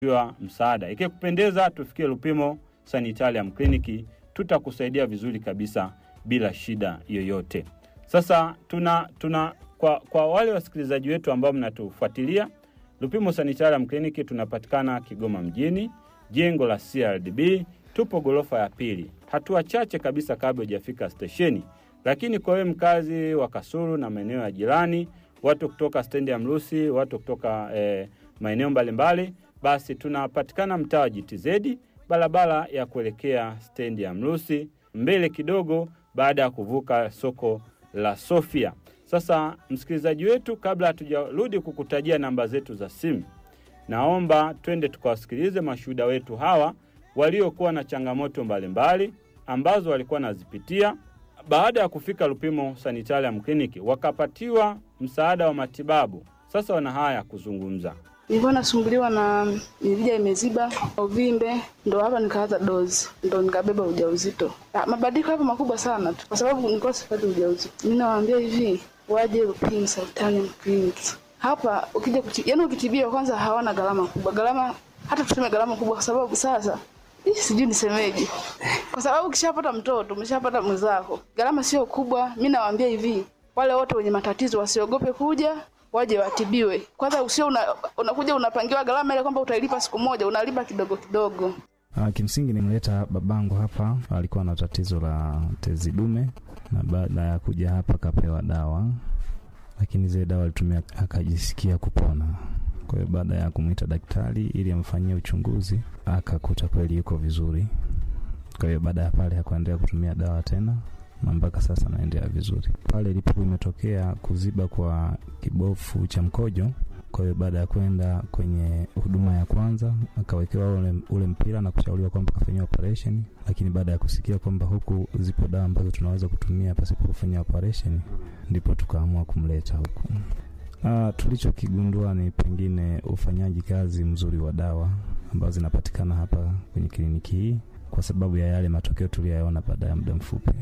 wa msaada. Ikikupendeza, tufikie Lupimo Sanitarium Clinic, tutakusaidia vizuri kabisa bila shida yoyote. Sasa tuna tuna kwa, kwa wale wasikilizaji wetu ambao mnatufuatilia Lupimo Sanitarium Clinic tunapatikana Kigoma mjini, jengo la CRDB, tupo gorofa ya pili, hatua chache kabisa kabla hujafika stesheni. Lakini kwa wewe mkazi wa Kasulu na maeneo ya jirani, watu kutoka stendi ya Mrusi, watu kutoka eh, maeneo mbalimbali, basi tunapatikana mtaa wa GTZ, barabara ya kuelekea stendi ya Mrusi, mbele kidogo, baada ya kuvuka soko la Sofia. Sasa msikilizaji wetu, kabla hatujarudi kukutajia namba zetu za simu, naomba twende tukawasikilize mashuhuda wetu hawa waliokuwa na changamoto mbalimbali ambazo walikuwa nazipitia baada ya kufika Lupimo Sanitarium Clinic wakapatiwa msaada wa matibabu. Sasa wana haya ya kuzungumza. Nilikuwa nasumbuliwa na mirija imeziba, uvimbe, ndo hapa nikaanza dozi, ndo nikabeba ujauzito. Ah, Mabadiliko hapo makubwa sana tu, kwa sababu nilikuwa sipati ujauzito. Mimi nawaambia hivi, waje Lupimo Sanitarium Clinic. Hapa ukija kuti, yani ukitibiwa kwanza hawana gharama kubwa, gharama hata tuseme gharama kubwa, kwa sababu sasa Ih, sijui nisemeje, kwa sababu ukishapata mtoto umeshapata mwenzako, gharama sio kubwa. Mi nawaambia hivi, wale wote wenye matatizo wasiogope kuja, waje watibiwe. Kwanza usio una, unakuja unapangiwa gharama ile kwamba utailipa siku moja, unalipa kidogo kidogo. Uh, kimsingi nimleta babangu hapa, alikuwa na tatizo la tezi dume, na baada ya kuja hapa akapewa dawa, lakini zile dawa alitumia akajisikia kupona. Kwa hiyo baada ya kumwita daktari ili amfanyie uchunguzi, akakuta kweli yuko vizuri. Kwa hiyo baada ya pale hakuendelea kutumia dawa tena na mpaka sasa anaendelea vizuri. Pale ilipokuwa imetokea kuziba kwa kibofu cha mkojo, kwa hiyo baada ya kwenda kwenye huduma ya kwanza akawekewa ule, ule mpira na kushauriwa kwamba kafanyiwa operation, lakini baada ya kusikia kwamba huku zipo dawa ambazo tunaweza kutumia pasipo kufanya operation, ndipo tukaamua kumleta huku. Uh, tulichokigundua ni pengine ufanyaji kazi mzuri wa dawa ambazo zinapatikana hapa kwenye kliniki hii, kwa sababu ya yale matokeo tuliyoyaona baada ya muda mfupi.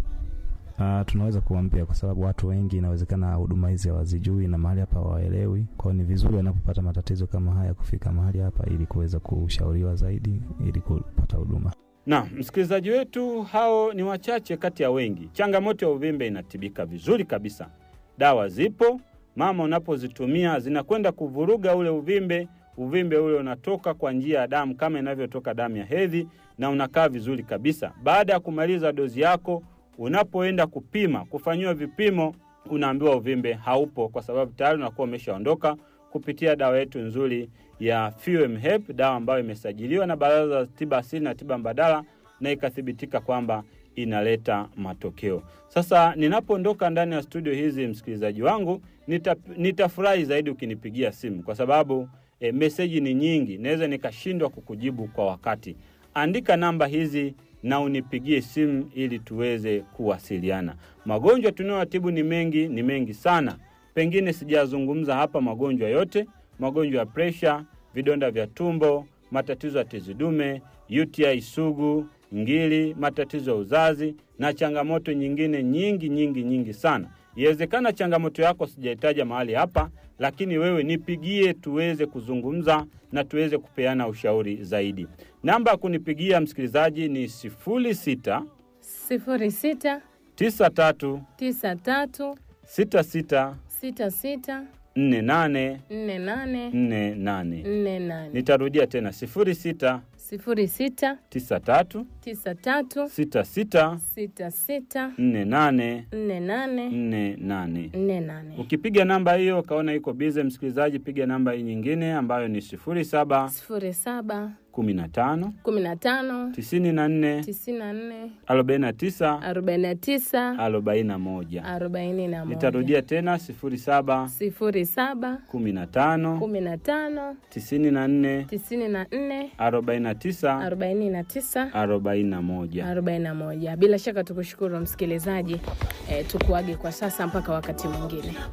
Uh, tunaweza kuambia kwa sababu watu wengi inawezekana huduma hizi hawazijui na mahali hapa hawaelewi. Kwa hiyo ni vizuri wanapopata matatizo kama haya kufika mahali hapa ili kuweza kushauriwa zaidi ili kupata huduma. Na msikilizaji wetu, hao ni wachache kati ya wengi. Changamoto ya uvimbe inatibika vizuri kabisa, dawa zipo mama, unapozitumia zinakwenda kuvuruga ule uvimbe. Uvimbe ule unatoka kwa njia ya damu kama inavyotoka damu ya hedhi, na unakaa vizuri kabisa. Baada ya kumaliza dozi yako, unapoenda kupima, kufanyiwa vipimo, unaambiwa uvimbe haupo, kwa sababu tayari unakuwa umeshaondoka kupitia dawa yetu nzuri ya Fuem Hep, dawa ambayo imesajiliwa na Baraza la Tiba Asili na Tiba Mbadala na ikathibitika kwamba inaleta matokeo. Sasa ninapoondoka ndani ya studio hizi, msikilizaji wangu, nita, nitafurahi zaidi ukinipigia simu kwa sababu e, meseji ni nyingi, naweza nikashindwa kukujibu kwa wakati. Andika namba hizi na unipigie simu ili tuweze kuwasiliana. Magonjwa tunayotibu ni mengi, ni mengi sana, pengine sijazungumza hapa magonjwa yote: magonjwa ya presha, vidonda vya tumbo, matatizo ya tezi dume, UTI sugu ngili, matatizo ya uzazi na changamoto nyingine nyingi nyingi nyingi sana. Iwezekana changamoto yako sijaitaja mahali hapa, lakini wewe nipigie tuweze kuzungumza na tuweze kupeana ushauri zaidi. Namba ya kunipigia msikilizaji ni sifuri sita sifuri sita tisa tatu tisa tatu sita sita sita sita nne nane nne nane nne nane. nne nane Nitarudia tena sifuri sita sifuri sita tisa tatu tisa tatu sita sita sita sita nne nane nne nane nne nane. nne nane Ukipiga namba hiyo ukaona iko bize, msikilizaji, piga namba hii nyingine ambayo ni sifuri saba sifuri saba kumi na tano kumi na tano tisini na nne tisini na nne arobaini na tisa arobaini na tisa arobaini na moja. arobaini na moja Nitarudia tena sifuri saba sifuri saba kumi na tano kumi na tano tisini na nne tisini na nne arobaini na tisa arobaini na tisa arobaini na moja. arobaini na moja. Bila shaka tukushukuru msikilizaji, eh, tukuage kwa sasa mpaka wakati mwingine.